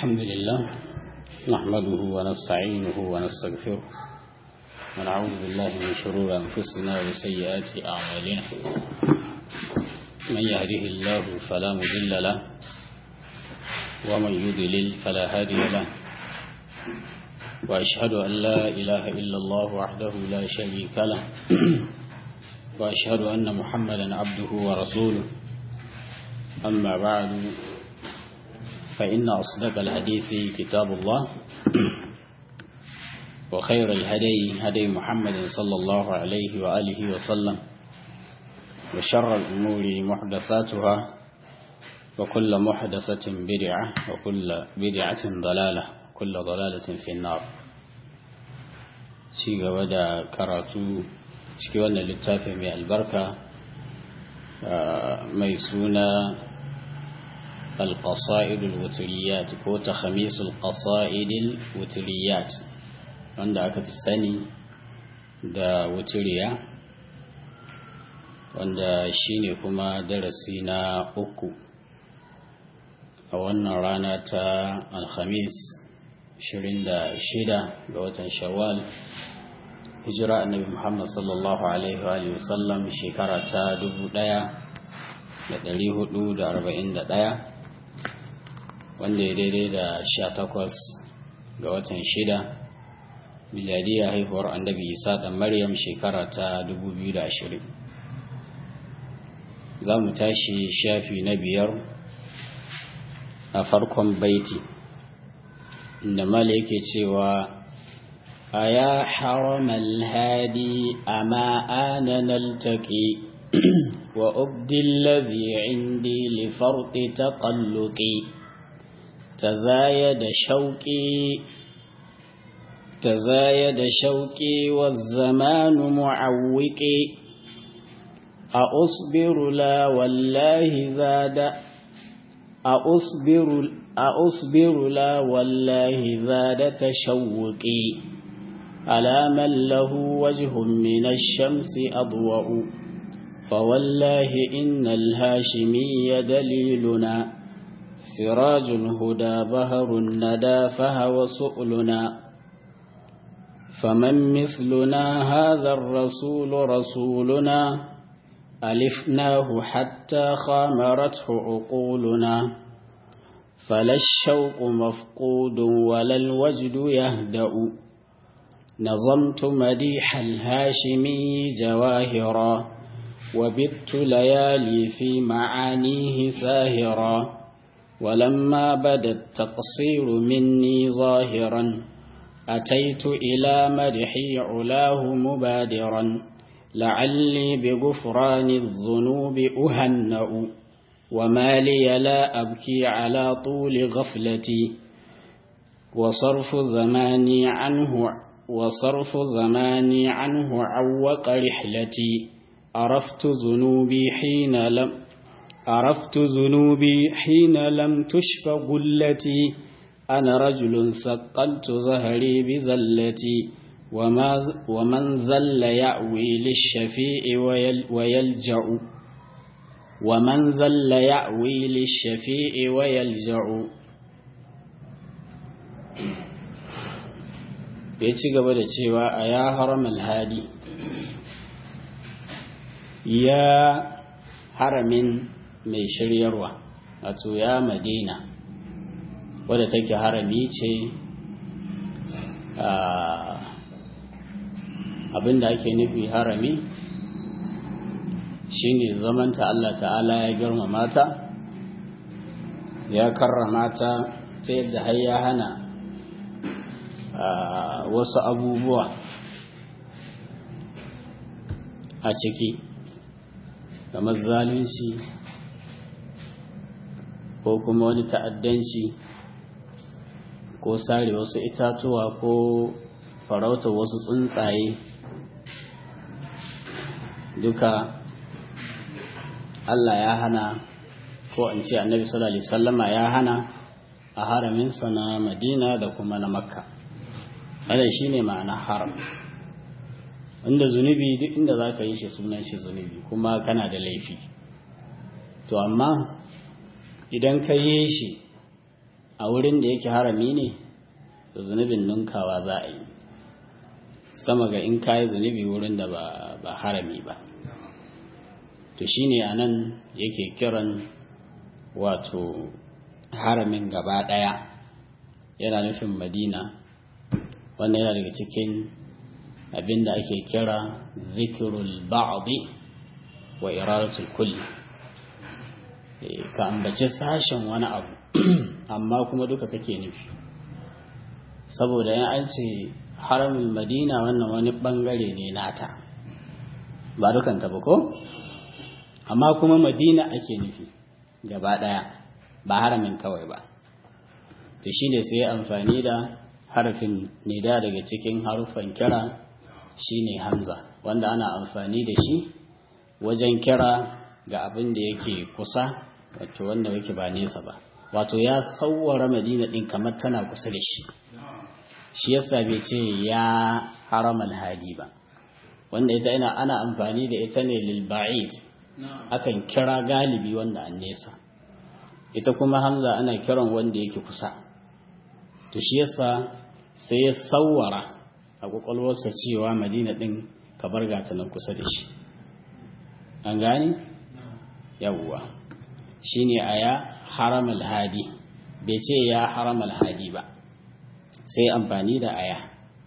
الحمد لله نحمده ونستعينه ونستغفره ونعوذ بالله من شرور أنفسنا وسيئات أعمالنا من يهده الله فلا مضل له ومن يضلل فلا هادي له وأشهد أن لا إله إلا الله وحده لا شريك له وأشهد أن محمدا عبده ورسوله أما بعد فإن أصدق الحديث كتاب الله وخير الهدي هدي محمد صلى الله عليه وآله وسلم وشر الأمور محدثاتها وكل محدثة بدعة وكل بدعة ضلالة كل ضلالة في النار شيء ودا كراتو شيء وانا للتافه من البركة ميسونا القصائد الوتريات ko تخميس القصائد الوتريات wanda aka fi sani da wuturiya wanda shine kuma darasi na uku a wannan rana ta alhamis 26 ga watan shawwal hijira annabi muhammad sallallahu alaihi wa sallam shekara ta 1441 wanda ya daidai da sha takwas ga watan shida miladiyar haihuwar annabi isa da maryam shekara ta da ashirin. za mu tashi shafi na biyar a farkon baiti inda mala yake cewa a ya haramal hadi a ma'ana naltaƙi wa ubdin lazi indi lifarti taƙalluƙi تزايد شوقي تزايد شوقي والزمان معوقي أصبر لا والله زاد أصبر أصبر لا والله زاد تشوقي على من له وجه من الشمس أضوأ فوالله إن الهاشمي دليلنا سراج الهدى بهر الندى فهو سؤلنا فمن مثلنا هذا الرسول رسولنا ألفناه حتى خامرته عقولنا فلا الشوق مفقود ولا الوجد يهدأ نظمت مديح الهاشمي جواهرا وبت ليالي في معانيه ساهرا ولما بدا التقصير مني ظاهرا أتيت إلى مدحي علاه مبادرا لعلي بغفران الذنوب أهنأ وما لي لا أبكي على طول غفلتي وصرف زماني عنه وصرف زماني عنه عوق رحلتي عرفت ذنوبي حين لم عرفت ذنوبي حين لم تشف قلتي أنا رجل ثقلت ظهري بزلتي وما ومن زل يأوي للشفيع ويل ويلجأ ومن زل يأوي للشفيع ويلجأ ya ci gaba da cewa a ya haramal hadi ya haramin mai shiryarwa wato ya madina wadda take harami ce abinda ake nufi harami shine zamanta Allah ta'ala ya girmama ta ya karrama ta ta yadda har ya hana wasu abubuwa a ciki kamar zalunci ko kuma wani ta'addanci ko sare wasu itatuwa ko farauta wasu tsuntsaye duka Allah ya hana ko an ce annabi sallallahu alaihi wasallama ya hana a haraminsa na madina da kuma na makka wannan shine ma'ana haram inda zunubi duk inda za ka yi shi sunan shi zunubi kuma kana da laifi to amma idan ka yi shi a wurin da yake harami ne to zunubin ninkawa za a yi sama ga in kayi zunubi wurin da ba harami ba to shine a nan yake kiran wato haramin gaba ɗaya yana nufin madina wanda yana daga cikin abin da ake kira zikirul ba'adi wa iradatul kulli ka ambaci sashen wani abu amma kuma duka kake nufi saboda yan an ce haramin madina wannan wani bangare ne nata ba dukanta ba ko amma kuma madina ake nufi gaba daya ba haramin kawai ba to shine sai amfani da harafin nida daga cikin harufan kira shine hamza wanda ana amfani da shi wajen kira ga abin da yake kusa wato wanda yake ba nesa ba wato ya sauwara madina din kamar tana kusa da shi shi yasa bai ce ya haramal hadi ba wanda ita ina ana amfani da ita ne lil ba'id akan kira galibi wanda an nesa ita kuma hamza ana kiran wanda yake kusa to shi yasa sai ya sauwara a kwakwalwarsa cewa madina din ka bar gata nan kusa da shi an gani yawwa shine aya haram alhadi bai ce ya haram alhadi ba sai amfani da aya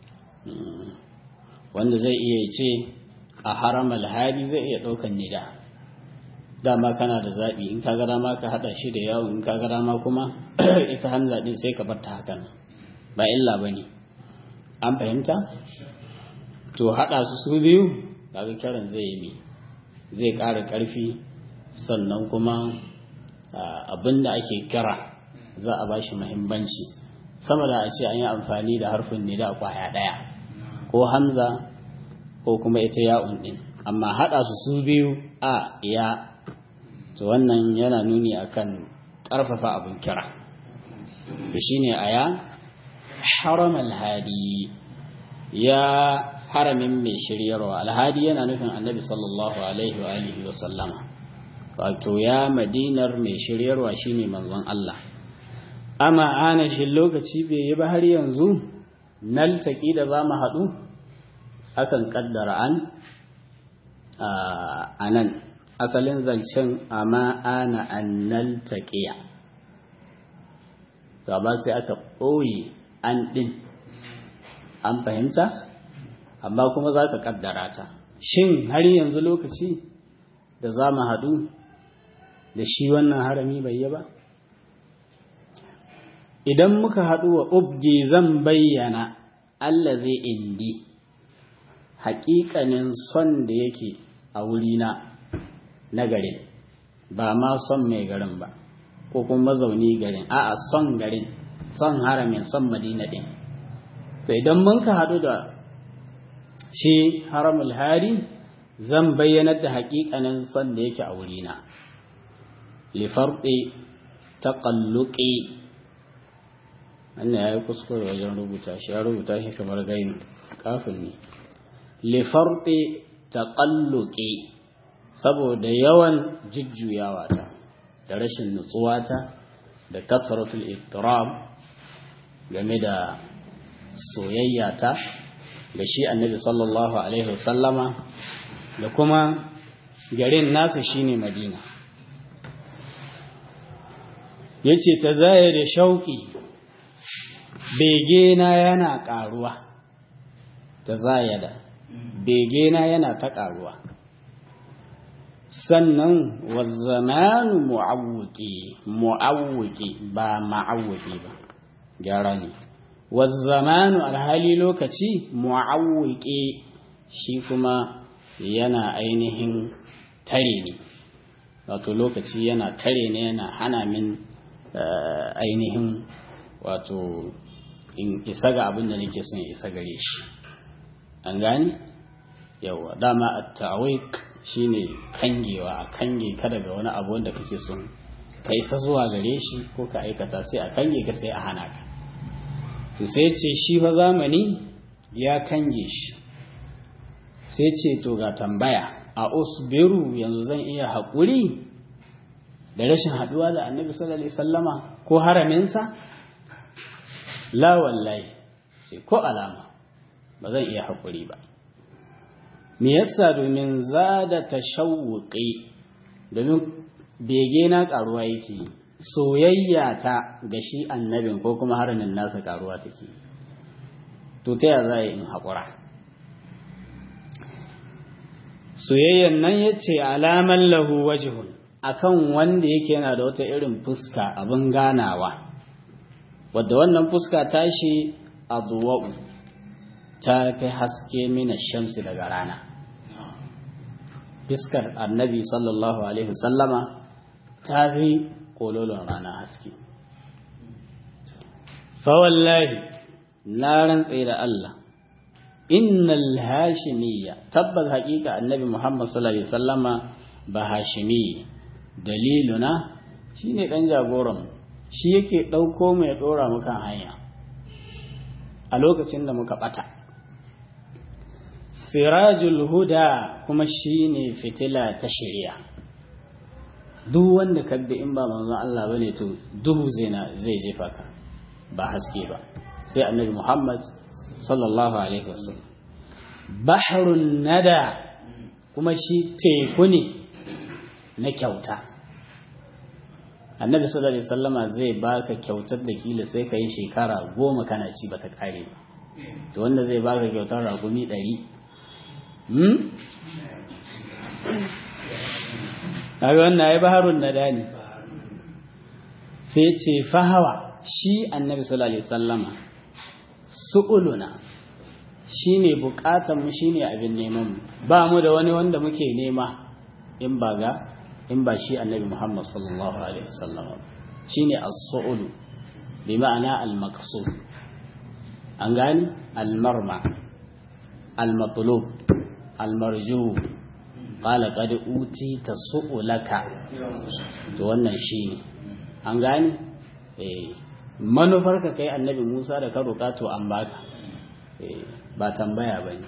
wanda zai iya ce a haram alhadi zai iya ɗaukan nida dama kana da zaɓi in ka gara ma ka haɗa shi da yawon in ka gara ma kuma ita hamza ɗin sai ka bar ta hakan ba illa ba ne an fahimta to haɗa su su biyu kaga kiran zai yi mi zai ƙara ƙarfi sannan kuma abin da ake kira za a bashi muhimmanci sama da a ce an yi amfani da harfin ne da kwaya ɗaya ko hamza ko kuma ita ya'un ɗin amma haɗa su su biyu a ya to wannan yana nuni akan ƙarfafa abin kira da shine aya haram alhadi ya haramin mai shiryarwa alhadi yana nufin annabi sallallahu alaihi wa alihi wa sallama wato ya madinar mai shiryarwa shine manzon Allah amma ana shi lokaci bai yi ba har yanzu nal taki da za mu haɗu akan kaddara an a nan asalin zancen amma ana annal taqiya to ba sai aka ɓoye an ɗin an fahimta amma kuma za ka kaddara ta shin har yanzu lokaci da za mu haɗu da shi wannan harami bai yi ba idan muka haɗu wa ubdi zan bayyana Allah zai indi haƙiƙanin son da yake a wurina na garin ba ma son mai garin ba ko kuma mazauni garin a'a son garin son haramin son madina ɗin to idan mun ka haɗu da shi haramul hari zan bayyanar da haƙiƙanin son da yake a wurina lifarɗe taƙalluƙe wannan ya yi kuskure wajen rubuta shi ya rubuta shi kamar gaini kafin ne lifarɗe taƙalluƙe saboda yawan jujjuyawa ta da rashin nutsuwa ta da kasaratul ittirab game da soyayya ta ga shi annabi sallallahu alaihi wasallama da kuma garin nasa shine madina yace ta zaya da shauki begena yana karuwa ta zaya da begena yana ta karuwa sannan wazzamanu mu'awwiki mu'awwiki ba ma'awwiki ba gyara ne wazzamanu alhali lokaci mu'awwiki shi kuma yana ainihin tare ne wato lokaci yana tare ne yana hana min ainihin wato in isa ga abin da nake son isa gare shi an gani yawa dama at-tawiq shine kangewa a kange ka daga wani abu wanda kake son ka isa zuwa gare shi ko ka aikata sai a kange ka sai a hana ka to sai ce shi fa zamani ya kange shi sai ce to ga tambaya a usbiru yanzu zan iya haƙuri da rashin haɗuwa da annabi sallallahu alaihi sallama ko haraminsa la wallahi ce ko alama ba zan iya haƙuri ba me yasa domin zada tashawuqi domin bege na karuwa yake soyayya ta ga shi annabin ko kuma haramin nasa karuwa take to ta ya za in haƙura soyayyan nan ya ce alaman lahu wajihun akan wanda yake yana da wata irin fuska abin ganawa wadda wannan fuska tashi aduwa'u ta fi haske mina shamsi daga rana fiskar annabi sallallahu alaihi wasallama ta fi kololon rana haske fawallahi na rantse da Allah innal hashimiyya tabbas haƙiƙa annabi Muhammad sallallahu alaihi wasallama ba hashimi daliluna shine dan jagoran shi yake dauko mu ya dora mu kan hanya a lokacin da muka bata sirajul huda kuma shine fitila ta shari'a duk wanda ka bi in ba manzon Allah bane to duhu zai zai jefa ka ba haske ba sai annabi Muhammad sallallahu alaihi wasallam bahrun nada kuma shi teku ne na kyauta annabi sallallahu alaihi wasallama zai baka kyautar da kila sai ka yi shekara goma kana ci bata kare ba to wanda zai baka kyautar ragumi ɗari hmm? kaga wannan ai baharun nada ne sai ce fahawa shi annabi sallallahu alaihi wasallama su'uluna shine bukatan mu shine abin neman mu ba mu da wani wanda muke nema in ba ga in ba shi annabi Muhammad sallallahu alaihi wasallama shine as-su'ulu bi ma'ana al-maqsud an gani al-marma al-matlub al-marju qala qad utita su'ulaka to wannan shine an gani eh manufar ka kai annabi Musa da ka roƙa to an baka ba tambaya bane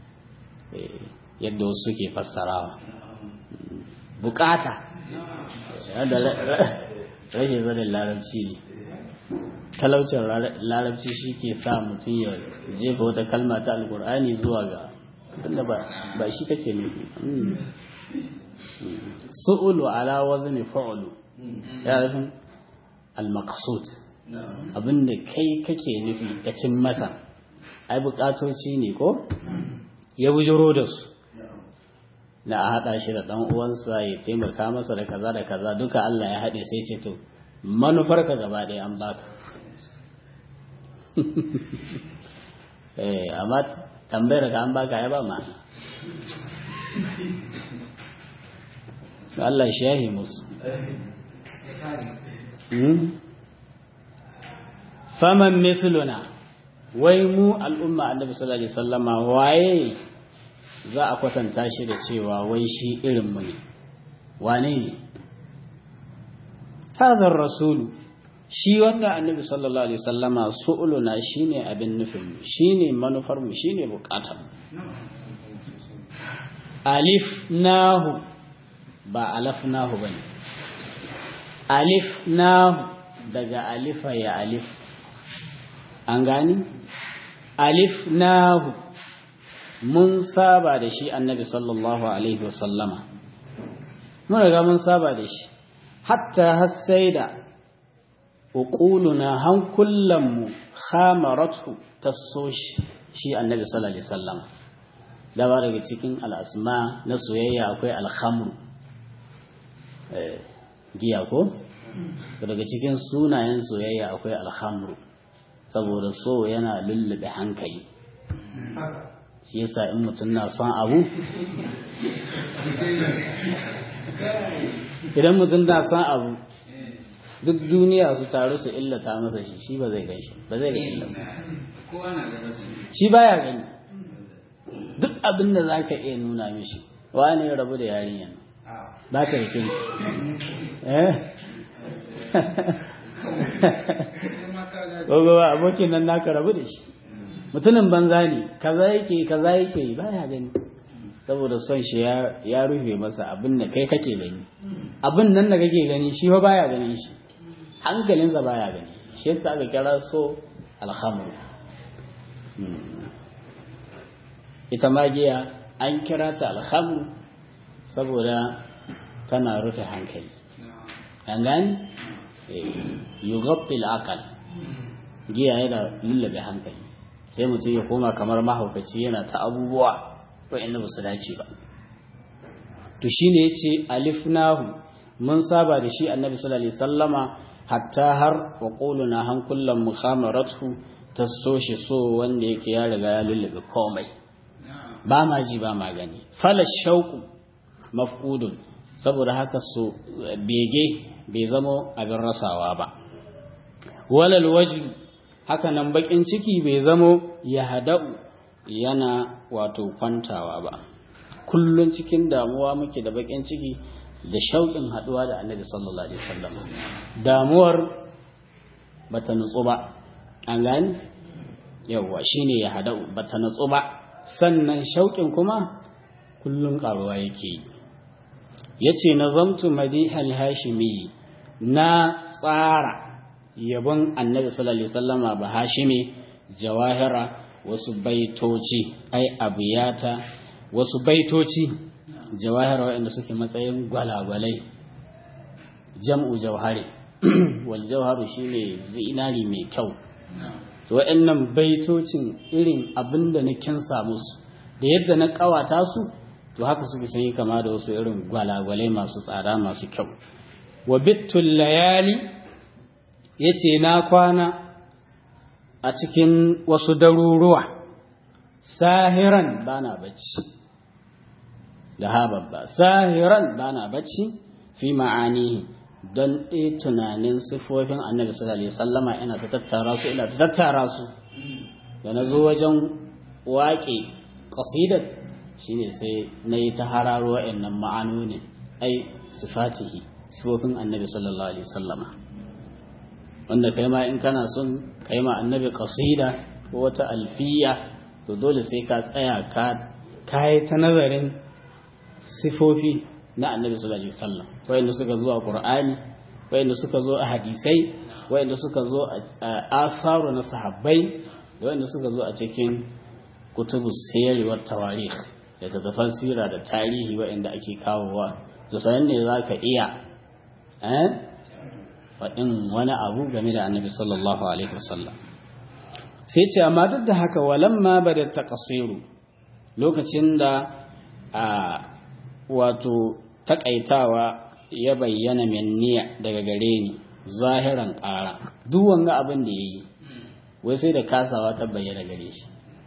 yadda wasu suke fassarawa bukata da rashin zanen larabci ne talaucin larabci shi ke sa mutum ya jefa wata kalma ta alkur'ani zuwa ga wanda ba shi take nufi su'ulu ala wazni fa'ulu ya rufin al-maqsud abinda kai kake nufi ka cin masa ai bukatoci ne ko ya bujiro da su na a haɗa shi da ɗan uwansa ya taimaka masa da kaza da kaza duka Allah ya haɗe sai ce to manufar ka gaba ɗaya an baka eh amma tambayar ka an baka ya ba ma Allah shi yahi musu faman misluna wai mu al'umma annabi sallallahu alaihi wasallama waye za a kwatanta shi da cewa wai shi irin mu ne wane ne hadar rasulu shi wanda annabi sallallahu alaihi wasallama su'uluna shine abin nufin mu shine manufar mu shine bukatar mu alif nahu ba alafnahu bane alif nahu daga alifa ya alif an gani alif nahu mun saba da shi annabi sallallahu alaihi wasallama mun riga mun saba da shi hatta har sai da uquluna hankullanmu khamaratu taso shi annabi sallallahu alaihi wasallama da ba daga cikin al'asma na soyayya akwai alhamru giya ko daga cikin sunayen soyayya akwai alhamru saboda so yana lullube hankali shi yasa in mutum na son abu idan mutum na son abu duk duniya su taru su illata masa shi shi ba zai gan shi ba zai ga illa shi baya gani duk abin da za ka iya nuna mishi wani ya rabu da yarinya ba ka rikin eh ba abokin nan naka rabu da shi mutumin banza ne kaza yake kaza yake baya gani saboda son shi ya rufe masa abin da kai kake gani abin nan da kake gani shi fa baya ganin shi hankalinsa baya gani shi yasa aka kira so alhamru ita magiya an kira ta alhamru saboda tana rufe hankali an gani yugabbil akal giya yana lullabe hankali sai mutum ya koma kamar mahaukaci yana ta abubuwa wa'inda ba su dace ba to shine yace alifnahu mun saba da shi annabi sallallahu alaihi sallama hatta har wa quluna han kullum mukhamaratu ta so shi so wanda yake ya riga ya lullube komai ba ma ji ba ma gani fala shauku mafqudun saboda haka so bege bai zamo abin rasawa ba walal waji haka nan bakin ciki bai zamo ya hada'u yana wato kwantawa ba kullun cikin damuwa muke da bakin ciki da shauƙin haɗuwa da annabi sallallahu alaihi wasallam damuwar bata nutsu ba an gani yawwa shine ya hada'u bata nutsu ba sannan shauƙin kuma kullun ƙaruwa yake yi yace nazamtu madihal hashimi na tsara yabon annabi sallallahu alaihi wasallama ba hashimi jawahira wasu baitoci ai abiyata wasu baitoci jawahira waɗanda suke matsayin gwalagwalai jam'u jawhari wal jawharu shine zinari mai kyau to waɗannan baitocin irin abinda na kinsa musu da yadda na kawata su to haka suke sun yi kama da wasu irin gwalagwalai masu tsada masu kyau wa bittul layali yace na kwana a cikin wasu daruruwa sahiran bana bacci da hababba sahiran bana bacci fi ma'anihi don ɗaya tunanin sifofin annabi sallallahu alaihi wasallama ina ta tattara su ina ta tattara su da na zo wajen waƙe ƙasidat shine sai na yi ta hararo wa'annan ma'anoni ai sifatihi sifofin annabi sallallahu alaihi wasallama wanda kai ma in kana son kai ma annabi qasida ko wata alfiya to dole sai ka tsaya ka kai ta nazarin sifofi na annabi sallallahu alaihi wasallam wayanda suka zo a qur'ani wayanda suka zo a hadisai wayanda suka zo a asaru na sahabbai wayanda suka zo a cikin kutubus sirri wa tawarikh da tattafan sira da tarihi wayanda ake kawowa to sanan ne zaka iya eh faɗin wani abu game da annabi sallallahu alaihi wasallam sai ce amma duk da haka walamma bada taqsiru lokacin da a wato takaitawa ya bayyana minniya daga gare ni zahiran ƙara duk wanga abin da yayi wai sai da kasawa ta bayyana gare shi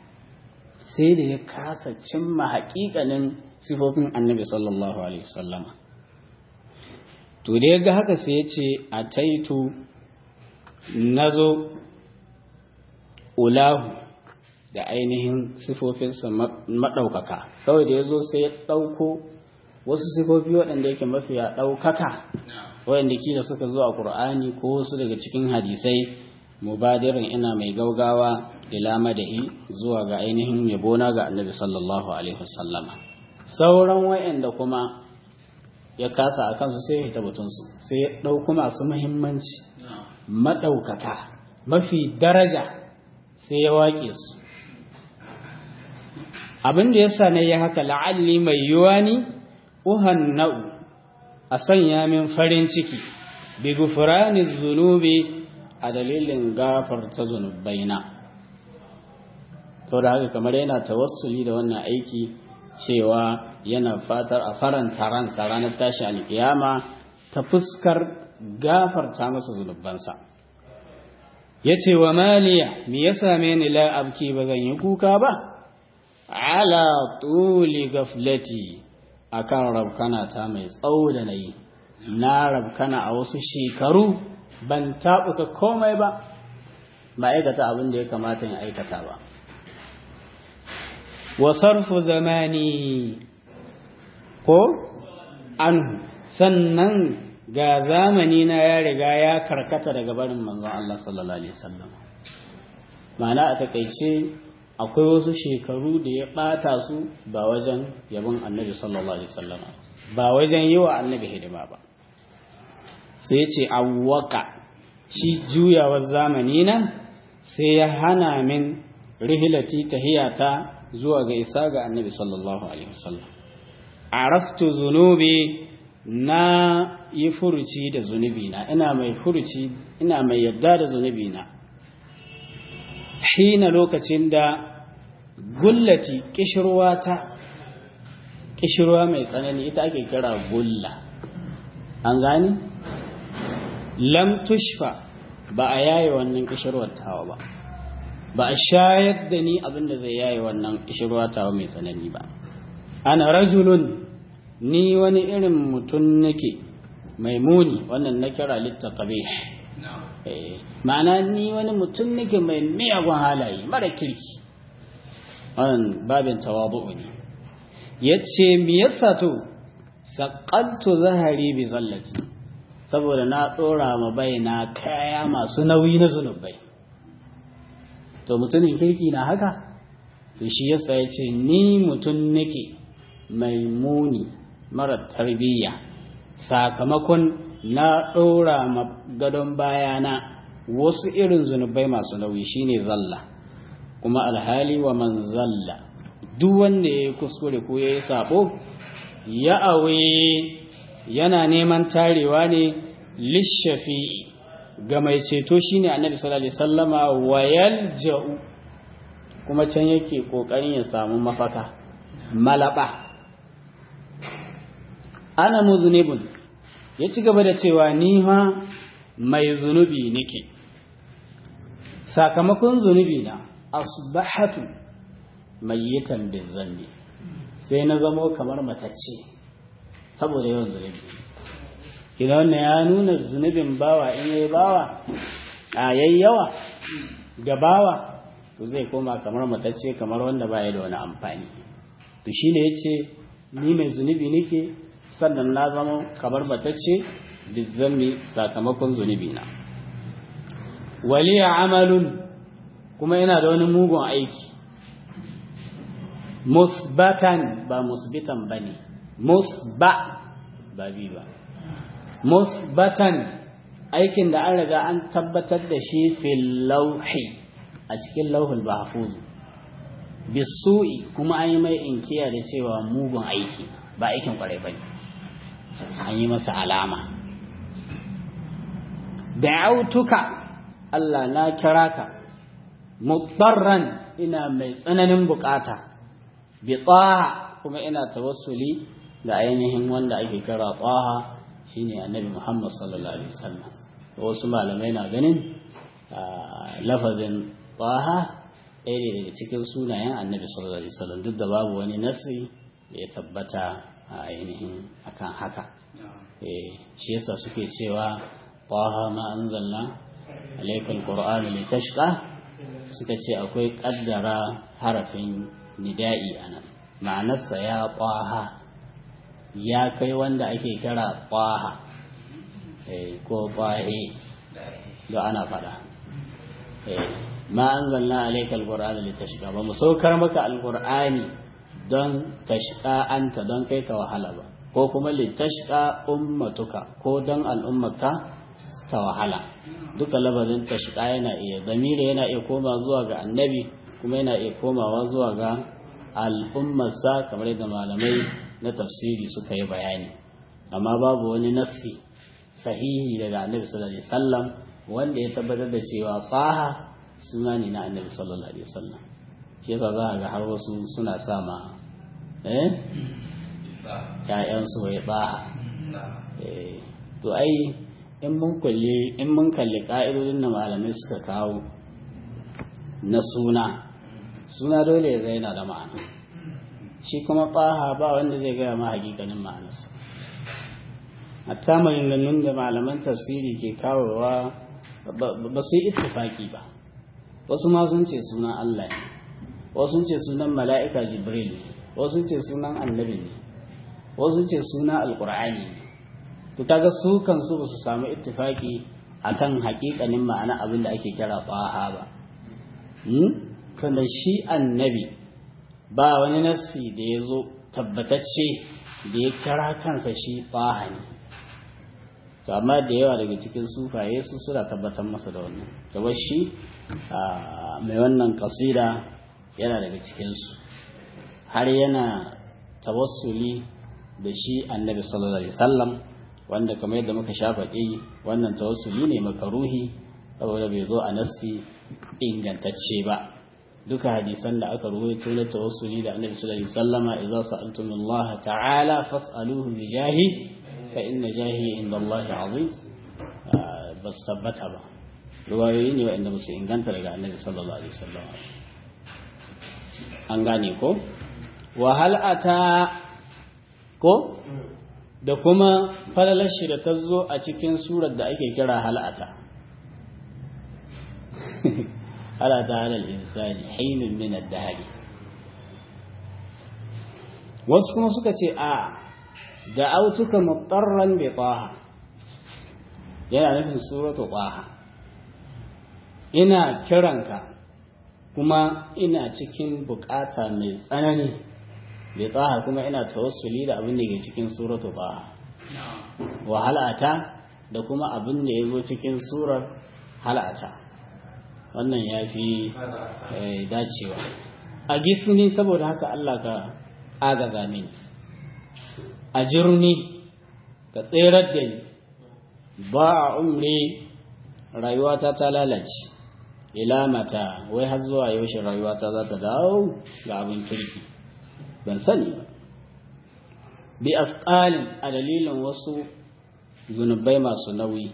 sai da ya kasa cimma haƙiƙanin sifofin annabi sallallahu alaihi wasallama to da ya ga haka sai ya ce a taitu na zo ulahu da ainihin sifofinsa maɗaukaka kawai da ya zo sai ya ɗauko wasu sifofi waɗanda yake mafiya ɗaukaka waɗanda kila suka zo a ƙur'ani ko wasu daga cikin hadisai mubadirin ina mai gaugawa ila madahi zuwa ga ainihin yabona ga annabi sallallahu alaihi wasallama sauran waɗanda kuma ya kasa a kansu sai ya tabbatunsu sai ya ɗauku masu muhimmanci maɗaukaka mafi daraja sai ya waƙe su abin da ya sa na yi haka la'alli mai yiwa ni uhan na'u a sanya min farin ciki bi gufurani zunubi a dalilin gafarta zunubaina to da haka kamar yana tawassuli da wannan aiki cewa yana fatar a faranta ransa ranar tashi alkiyama ta fuskar gafarta masa zunubansa ya ce wa maliya me ya same ni la abki ba zan yi kuka ba ala tuli gaflati akan rabkana ta mai tsawo da na yi na rabkana a wasu shekaru ban taɓuka komai ba ba aikata abin da ya kamata in aikata ba wa sarfu zamani ko anhu sannan ga zamani na ya riga ya karkata daga barin manzon Allah sallallahu alaihi wasallam ma'ana a takaice akwai wasu shekaru da ya bata su ba wajen yabon annabi sallallahu alaihi wasallam ba wajen yi wa annabi hidima ba sai ce awwaka shi juyawar zamani nan sai ya hana min rihilati tahiyata zuwa ga isa ga annabi sallallahu alaihi wasallam araftu zunubi na yi furuci da zunubi na ina mai furuci ina mai yadda da zunubi na hina lokacin da gullati kishirwa ta kishirwa mai tsanani ita ake kira gulla an gani lam tushfa ba a yaye wannan kishirwar tawa ba ba a shayar da ni abin da zai yaye wannan kishirwa tawa mai tsanani ba ana rajulun ni wani irin mutum nake mai muni wannan na kira littattabe ma'ana ni wani mutum nake mai miyagun halaye mara kirki wannan babin tawabu'u ne ya ce mi yasa to saƙaltu zahari bi zallati saboda na ɗora ma bai na kaya masu nauyi na zunubai to mutumin kirki na haka to shi yasa ya ce ni mutum nake mai muni mara tarbiyya sakamakon na ɗora ma gadon bayana wasu irin zunubai masu nauyi shine zalla kuma alhali wa man zalla duk wanda ya yi kuskure ko ya yi sabo ya awe yana neman tarewa ne lishafi'i ga mai ceto shine annabi sallallahu alaihi wasallama wayal ja'u kuma can yake kokarin ya samu mafaka malaba ana muzunibun ya ci gaba da cewa ni ma mai zunubi nake sakamakon zunubi na asbahatu mayyitan bizanbi sai na zamo kamar matacce saboda yawan zunubi idan wannan ya nuna zunubin bawa in yayi bawa a yayi yawa ga bawa to zai koma kamar matacce kamar wanda baya da wani amfani to shine yace ni mai zunubi nake sannan na zama kamar matacce bizanbi sakamakon zunubi na waliya amalun kuma yana da wani mugun aiki musbatan ba musbitan ba ne musba ba bi ba musbatan aikin da an riga an tabbatar da shi fil lauhi a cikin lauhul mahfuzu bisu'i kuma an yi mai inkiya da cewa mugun aiki ba aikin kwarai bane an yi masa alama da'autuka Allah na kira ka mutarran ina mai tsananin bukata bi taha kuma ina tawassuli da ainihin wanda ake kira taha shine annabi Muhammad sallallahu alaihi wasallam wasu malamai na ganin lafazin taha ɗaya ne daga cikin sunayen annabi sallallahu alaihi wasallam duk da babu wani nasi da ya tabbata a ainihin akan haka shi yasa suke cewa taha ma anzalna alaikal qur'ani litashqa suka ce akwai kaddara harafin nida'i anan ma'anarsa ya ƙwaha ya kai wanda ake kira ƙwaha ko ƙwahe da ana faɗa ma an zanna alaika alƙur'ani litashqa ba mu saukar maka alƙur'ani don tashqa anta don kai ka wahala ba ko kuma litashqa ummatuka ko don al'ummaka ta wahala duka labarin tashqa yana iya zamiri yana iya koma zuwa ga annabi kuma yana iya komawa zuwa ga al'ummarsa kamar yadda malamai na tafsiri suka yi bayani amma babu wani nassi sahihi daga annabi sallallahu alaihi wasallam wanda ya tabbatar da cewa faha suna ne na annabi sallallahu alaihi wasallam shi yasa za ga har wasu suna sama eh ƴaƴansu wai baha eh to ai in mun kulli in mun kalli ka'idodin da malamai suka kawo na suna suna dole ya zai yana da ma'ana shi kuma ɓaha ba wanda zai gaya ma hakikanin ma'anarsa hatta maganganun da malaman tafsiri ke kawowa ba su yi ittifaki ba wasu ma sun ce sunan Allah ne wasu sun ce sunan mala'ika jibril ne wasu sun ce sunan annabi ne wasu sun ce sunan alkur'ani ne to kaga su kansu ba su samu ittifaki akan hakikanin ma'ana abin da ake kira ɓaha ba sannan shi annabi ba wani nassi da ya zo tabbatacce da ya kira kansa shi ɓaha ne to amma da yawa daga cikin sufaye su suna tabbatar masa da wannan kamar shi mai wannan kasida yana daga cikinsu har yana tawassuli da shi annabi sallallahu alaihi wasallam wanda kamar yadda muka sha faɗi wannan tawassuli ne makaruhi saboda bai zo a nassi ingantacce ba duka hadisan da aka ruwaito na tawassuli da annabi sallallahu alaihi wasallama idza sa'altumullah ta'ala fas'aluhu bi jahi fa inna jahi inda Allah azim ba su tabbata ba ruwayoyi ne waɗanda ba su inganta daga annabi sallallahu alaihi wasallam an gane ko wahal ata ko da kuma falalar shi da ta zo a cikin surar da ake kira hal'ata halata halal insani hainun min ad-dahri wasu kuma suka ce a da autuka mutarran bi taha yana nufin suratu taha ina kiranka kuma ina cikin bukata mai tsanani bi taha kuma ina tawassuli da abin da ke cikin suratu taha wa halata da kuma abin da ya zo cikin surar halata wannan ya fi dacewa a gifini saboda haka Allah ka agaza mini a jirni ka tserar da ni ba a umre rayuwata ta lalace ila mata wai har zuwa yaushe rayuwata za ta dawo ga abin kirki ban sani ba bi asqalin a dalilin wasu zunubai masu nauyi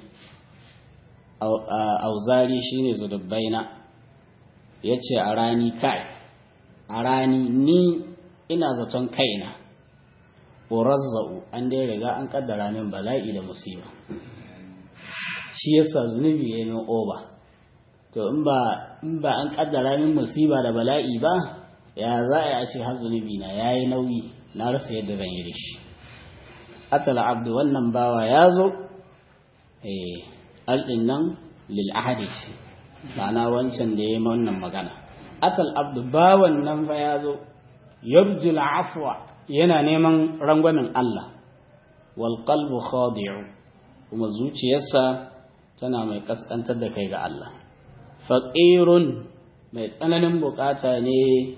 auzari shine zunubaina yace a rani kai a rani ni ina zaton kaina urazza'u an dai riga an kaddara min bala'i da musiba shi yasa zunubi ya min oba to in ba in ba an kaddara min musiba da bala'i ba ya za a yi har zunubi na yayi nauyi na rasa yadda zan yi da shi atala abdu wannan bawa ya zo eh aldin nan lil ahadi ce ma'ana wancan da ya yi wannan magana atal abdu bawan nan fa ya zo yarjul afwa yana neman rangwamin Allah wal qalbu khadi'u kuma zuciyarsa tana mai kaskantar da kai ga Allah faqirun mai tsananin bukata ne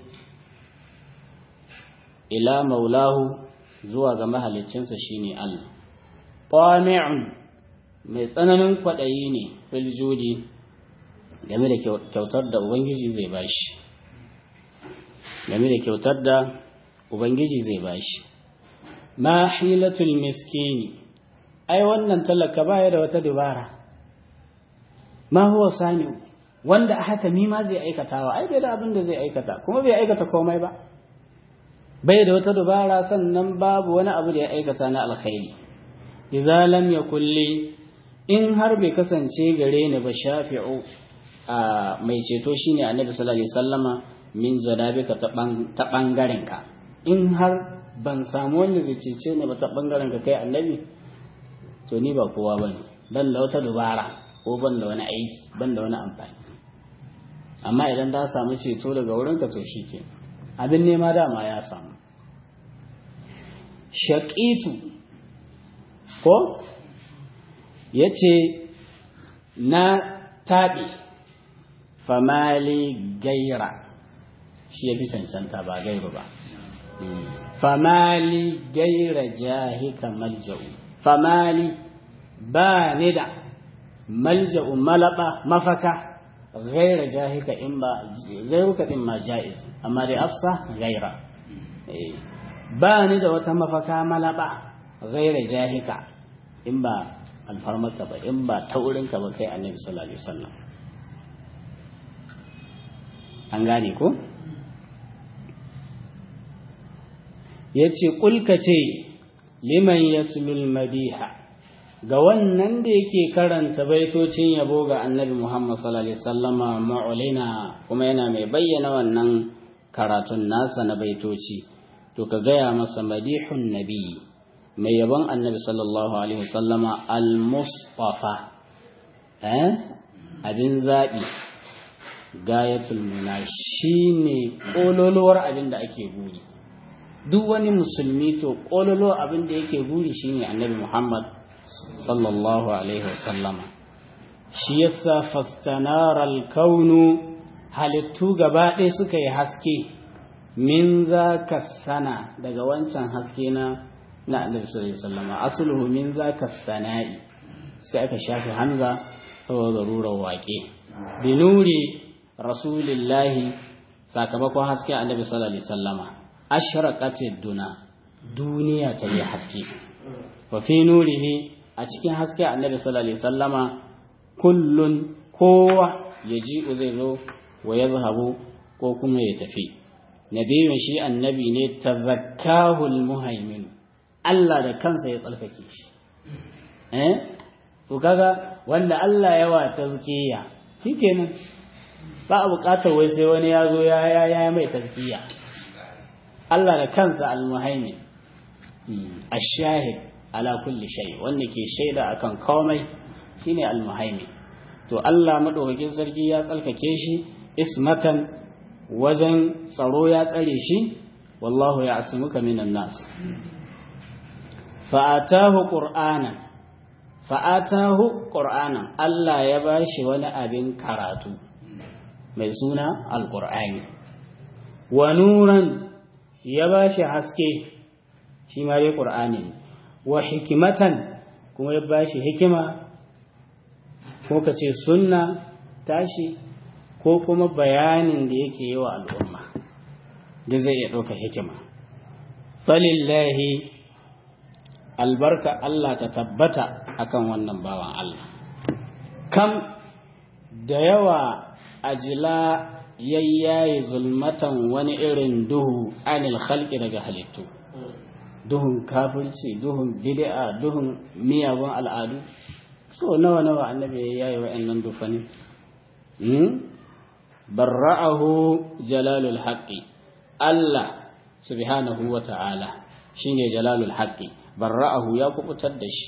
ila maulahu zuwa ga mahaliccinsa shine Allah tami'un mai tsananin kwaɗayi ne fil judi game da kyautar da ubangiji zai bashi game da kyautar da ubangiji zai bashi ma hilatul miskini ai wannan talaka baya da wata dubara ma huwa sani wanda a haka ma zai aikatawa ai bai da abin da zai aikata kuma bai aikata komai ba bai da wata dubara sannan babu wani abu da ya aikata na alkhairi idza lam yakul li in har bai kasance gare ni ba shafi'u a mai ceto shine annabi sallallahu alaihi wasallama min zadabika ta bangaren ka in har ban samu wanda zai cece ni ba ta bangaren ka kai annabi to ni ba kowa bane ban da wata dubara ko ban da wani aiki ban da wani amfani amma idan ta samu ceto daga wurin ka to shike abin nema dama ya samu shaqitu ko yace na taɓi famali gaira shi ya fi cancanta ba gairu ba famali gaira jahika malja'u famali ba ni da malja'u malaba mafaka gaira jahika in ba gairuka din ma ja'iz amma dai afsa gaira ba ni da wata mafaka malaba gaira jahika in ba alfarmaka ba in ba taurinka ba kai annabi sallallahu alaihi wasallam an gane ko ya ce ƙulka ce liman ya madiha ga wannan da yake karanta baitocin yabo ga annabi muhammad sallallahu alaihi wasallama ma'ulina kuma yana mai bayyana wannan karatun nasa na baitoci to ka gaya masa madihun nabi mai yabon annabi sallallahu alaihi wasallama al-mustafa eh abin zaɓi gayatul muna shine kololuwar abin da ake buri duk wani musulmi to kololuwar abin da yake buri shine annabi Muhammad sallallahu alaihi wasallama shi yasa fastanaral kaunu halittu gaba ɗaya suka yi haske min za ka sana daga wancan haske na na annabi sallallahu alaihi wasallama asluhu min za ka sana'i sai aka shafi hamza saboda rurar waƙe binuri rasulillahi sakamakon haske annabi sallallahu alaihi wasallama ashraqatid duna duniya ta yi haske wa fi nurihi a cikin haske annabi sallallahu alaihi wasallama kullun kowa yaji zai zo wa yazhabu ko kuma ya tafi nabiyun shi annabi ne tazakkahu almuhaimin Allah da kansa ya tsalkake shi eh to kaga wanda Allah yawa tazkiya shikenan ba a buƙatar wai sai wani ya zo ya ya ya mai tazkiya Allah da kansa almuhaimin ash-shahid ala kulli shay wanda ke shaida akan komai shine almuhaimin to Allah madaukakin sarki ya tsalkake shi ismatan wajen tsaro ya tsare shi wallahu ya asmuka minan nas fa'atahu qur'anan fa'atahu qur'anan Allah ya bashi wani abin karatu mai suna alqur'ani wa nuran ya bashi haske shi ma dai qur'ani wa hikimatan kuma ya bashi hikima ko kace sunna tashi ko kuma bayanin da yake yi wa al'umma da zai iya ɗauka hikima. Falillahi albarka Allah ta tabbata akan wannan bawan Allah. Kam da yawa ajila yayyaye zulmatan wani irin duhu anil khalqi daga halittu. Duhun kafirci, duhun bid'a, duhun miyagun al'adu. So nawa nawa annabi ya yaye wa'annan dufani. barra'ahu jalalul haqqi Allah subhanahu wa ta'ala shine jalalul haqqi barra'ahu ya kubutar da shi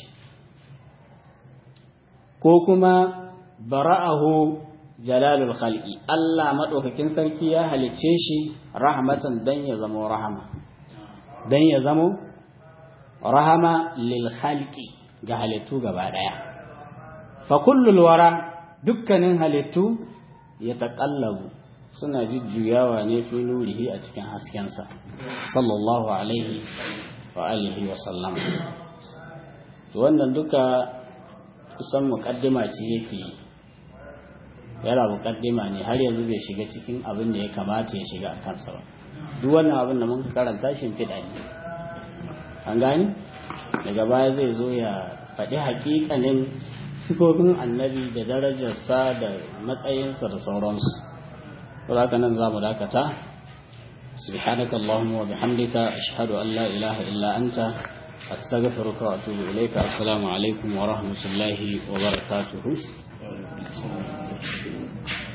ko kuma bara'ahu jalalul khalqi Allah madaukakin sarki ya halicce shi rahmatan dan ya zama rahama dan ya zama rahama lil khalqi ga halittu gaba daya fa kullul wara dukkanin halittu ya taƙallabu suna jujjuyawa ne fi nurihi a cikin haskensa sallallahu alaihi wa alihi wa sallam wannan duka kusan muƙaddima ce yake yi yana muƙaddima ne har yanzu bai shiga cikin abin da ya kamata ya shiga a kansa ba duk wannan abin da muka karanta shi fiɗa ne an gani daga baya zai zo ya faɗi haƙiƙanin sifofin annabi da darajarsa da matsayinsa da sauransu haka nan za mu dakata سبحانك اللهم وبحمدك أشهد أن لا إله إلا أنت أستغفرك وأتوب إليك السلام عليكم ورحمة الله وبركاته